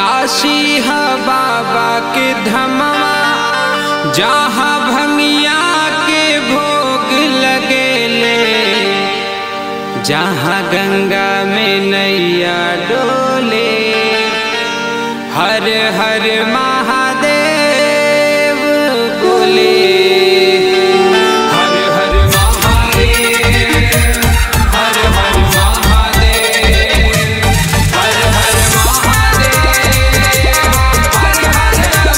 काशी है बाबा के धमवा जहाँ भंगिया के भोग लगेले जहाँ गंगा में नैया डोले हर हर महादेव बोले हर हर महादेव हर हर महादेव हर हर महादेव हर हर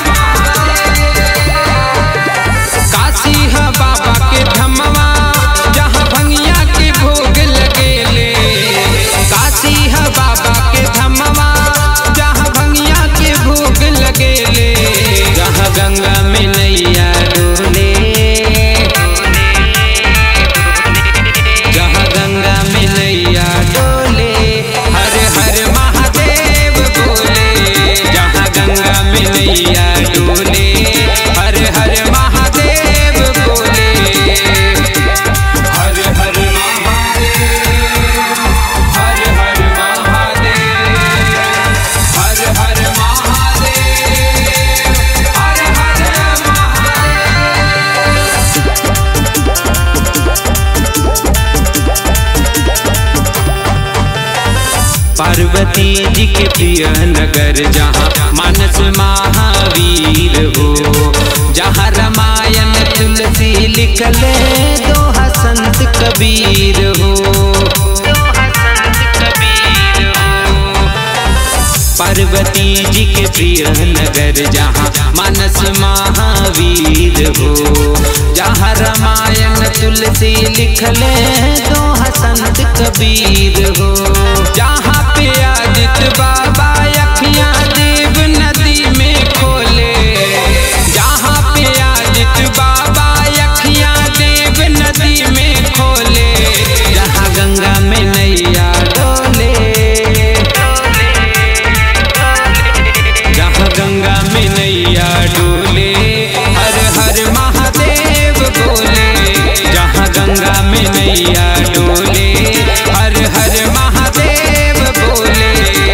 महादेव काशी है बाबा के धमवा जहाँ भंगिया के भोग लगेले काशी है बाबा के धमवा जहाँ भंगिया के भोग लगेले जहाँ गंगा में नैया डोले जहाँ गंगा में नैया डोले हर हर महादेव बोले जहाँ गंगा में नैया डोले हर हर महादेव बोले हर हर महादेव हर हर महादेव हर हर महादेव हर हर महादेव पार्वती जी के प्रिय नगर जहाँ मानस महावीर हो जहाँ रामायण तुलसी लिखले दोहा संत कबीर हो पार्वती जी के प्रिय नगर जहाँ मानस महावीर हो जहाँ रामायण तुलसी लिखले दोहा संत कबीर हो जहाँ पे आदित्य बाबा अखियाँ देव नदी में खोले जहाँ पे आदित्य बाबा अखियाँ देव नदी में खोले जहाँ गंगा में नैया डोले जहाँ गंगा में नैया डोले हर हर महादेव बोले जहाँ गंगा में नैया डोले हर हर महादेव बोले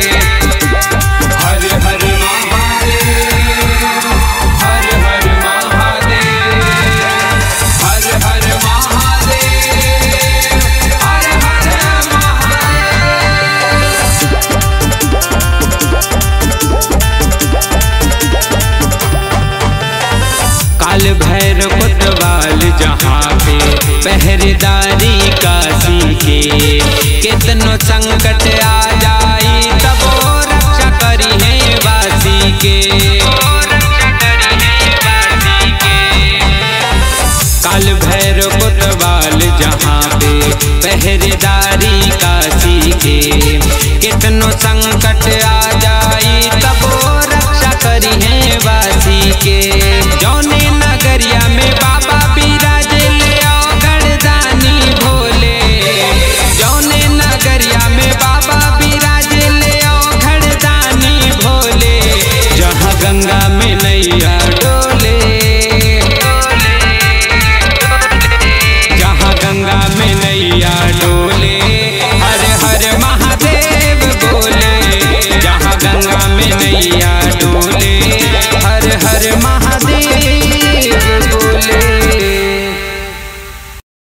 हर हर महादेव हर हर महादेव हर हर महादेव हर हर महादेव काल भैर कोतवाल जहाँ पे पहरेदारी काशी के कितनो संकट आ जाई तबो रक्षा करी है वासी के काल भैर कोतवाल जहाँ पे पहरेदारी काशी के कितनो संकट